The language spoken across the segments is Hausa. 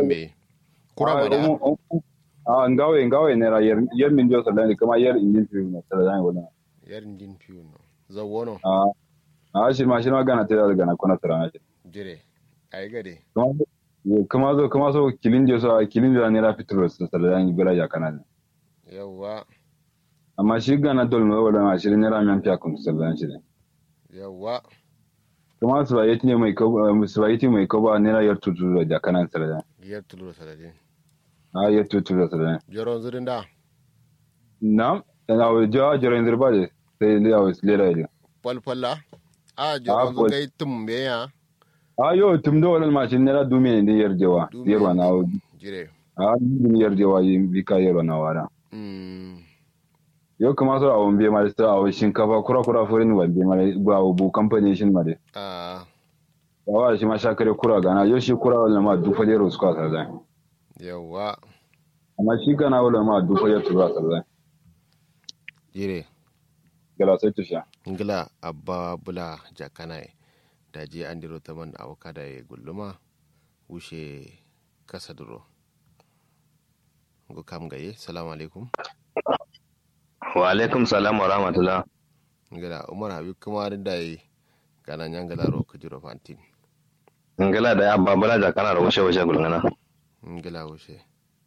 me kura ma da a ngawe ngawe ne ra yer yer min jo salani kama yer injin fi na salani wala yarin din fiyo no zawono a a shi ma shi ma gana tare da gana kuna tarana shi jire ai gade kuma zo kuma so kilin je so kilin je ne ra fitro su salani bira ya kana yawa amma shi gana dol mai wala ma shi ne ra men fiya kun salani shi ne yawa kuma su ba yati ne mai ko su ba yati mai ko ba ne ra yar tutu da kana salani yar tulur saladin a yar tutu da salani joron zurin da na na wa jawa jira indir ba de sai le awu lera ile falfalla a joron fal- zugai tumbe ya a yo tum do wala ma shi ne ra dume ne yar jawa Dume yarwa na wa jire a ni yar jawa yi bika yarwa na wara mm yau kuma so awon biye mare ta awon shinkafa kura kura furin wa biye mare ba bu kamfani shin mare a yawa shi ma shakare kura gana yau shi kura wala ma du fale ro suka sarda yawa amma shi gana wala ma du fale tura sarda jire gala sai tusha ngila abba bula jakanaye da je an diro ta man awaka da ya gulluma wuce kasa duro go kam gaye salamu alaikum wa alaikum salam wa rahmatullah ngila umar habib kuma da yi gana nyangala ro kujiro fantin ngala da ya babala da kana da washe washe gulngana ngila wuce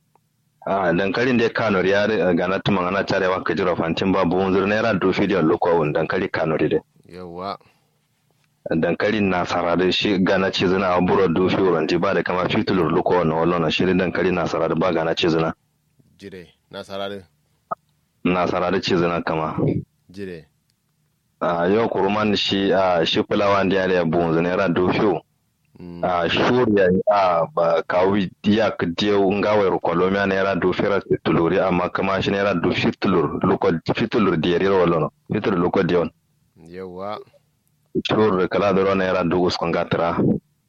a dankalin da kano ya gana tuman ana tarewa ka jira fantin ba buhun zur naira do fidiyon lokowun dankali kano de yawa dankalin na sarari shi gana ce zina a buro do fi wurin ba da kama fitulur lokowun na wallon shi dankali na sarari ba gana ce zina jire na sarari na sarari ce zina kama jire a yau kuruman shi a shi fulawa da ya buhun zur naira do fiyo mm, a shuriya a ba kawi ya ka diyo ngawai kolomia naira du fira fituluri amma kama shi naira du fitulur luko fitulur diyari wala fitulur luko diyon yawa shur kala doro naira du uskon gatra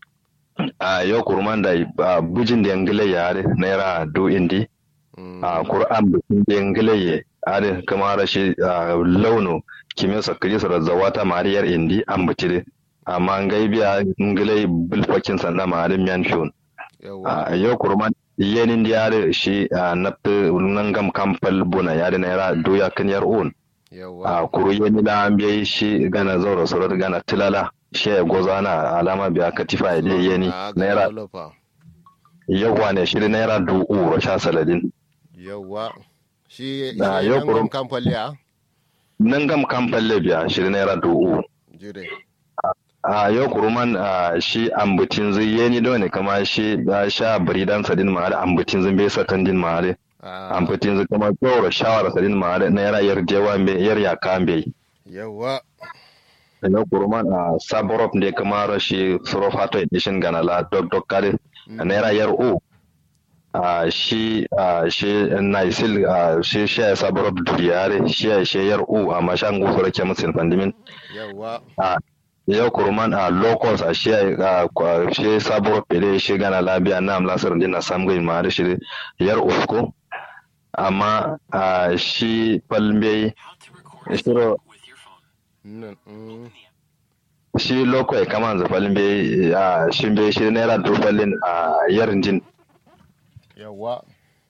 a yo kurman da a bujin da ngile yare naira du indi mm, a qur'an bujin da ngile ye are kama rashi launu kimin sakri sara zawata mariyar indi an butire amma ngai biya ngile bulfakin sanda marin miyan shun yawa a yau kurman yenin yare shi a nafta nangam kampal buna yare naira doya kan yar un yawa a kuru yeni da an biya shi gana zaura surat gana tilala shi ya goza na alama biya katifa ya dai yeni Ah, ga naira developer. yawa ne shi naira du uro sha saladin yawa shi Ah, shi yau nan kurum- gam kamfali a nangam kampal le biya shi naira du uro jire a yau kuruman a shi ambutin zai yeni da ne kama shi ya sha baridan sadin ma'ari ambutin zai bai satan din ma'ari Ah, ambutin zai kama tsoro shawara sadin ma'ari naira yar jewa mai yar ya kambe yawa na kurman a saborop ne kamar shi surofato edition gana la dok dok kare Mm. naira yar o a shi a shi naisil a shi shi ya saborop duriyare shi ya shi yar o amma shan gusu rake musin fandimin yawa a yau kurman a locals a shi a kwa- shi saborop ede shi gana labiya na amlasar din na samgai ma da shi yar usko amma a shi palmbe shiro nan mm, shi loko ya kama zafalin bai a shi bai shi naira dufalin a yarin jin yawa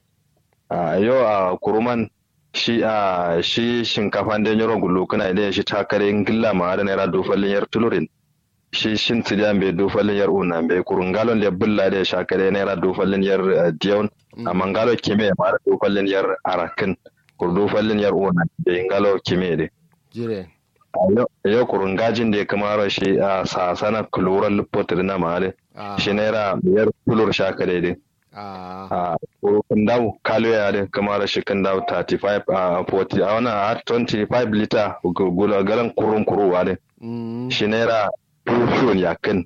a yau a kuruman shi a shi shinkafa da yaro gulu kana idan shi takare gilla ma da naira dufalin yar tulurin shi shin tsidiyan bai dufalin yar una bai kurun galon da bulla da shakare naira dufalin yar eh, diyon amma galo kime ma da dufalin yar arakin kur dufalin yar una bai galo kime dai jire yau kurun gajin da ya kamara shi a sasana kuluran lupotir na mahali Ah, shi naira biyar kulur shaka daidai ah, a kurun dawo kalo ya da kamara shi kan dawo 35 a 40 a wani a 25 lita gula galan kurun kuruwa ne mm, shi naira tufiyon yakin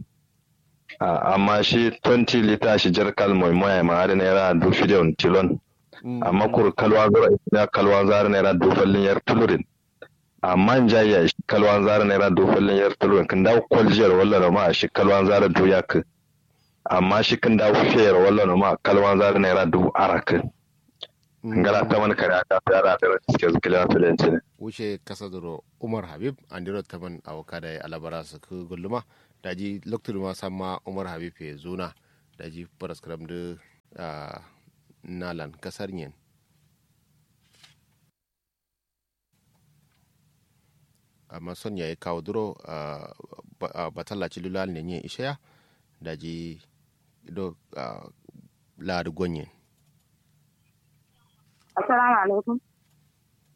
amma shi 20 lita shi jar kalmai maya ma da naira dufiyon tilon mm, amma kur kalwa zara ya kalwa zara naira dufallin yar tulurin amma jaya shi kalwan zara naira dufallin yar tulurin kan dawo kwaljiyar wallan ma shi kalwan zara duya ka amma shi kan dawo fiyar wallan ma kalwan zara naira du araka mm. ngala ta man kare aka fara da suke zikila filanci ne wuce kasa duro umar habib andiro taman awaka da alabara su ku gulluma daji loktur ma samma umar habib ya zuna daji paraskram da uh, nalan kasar yin amma son ya yi kawo duro uh, batallaci lulal ne yin ishaya da ji do uh, ladu gonyin assalamu alaikum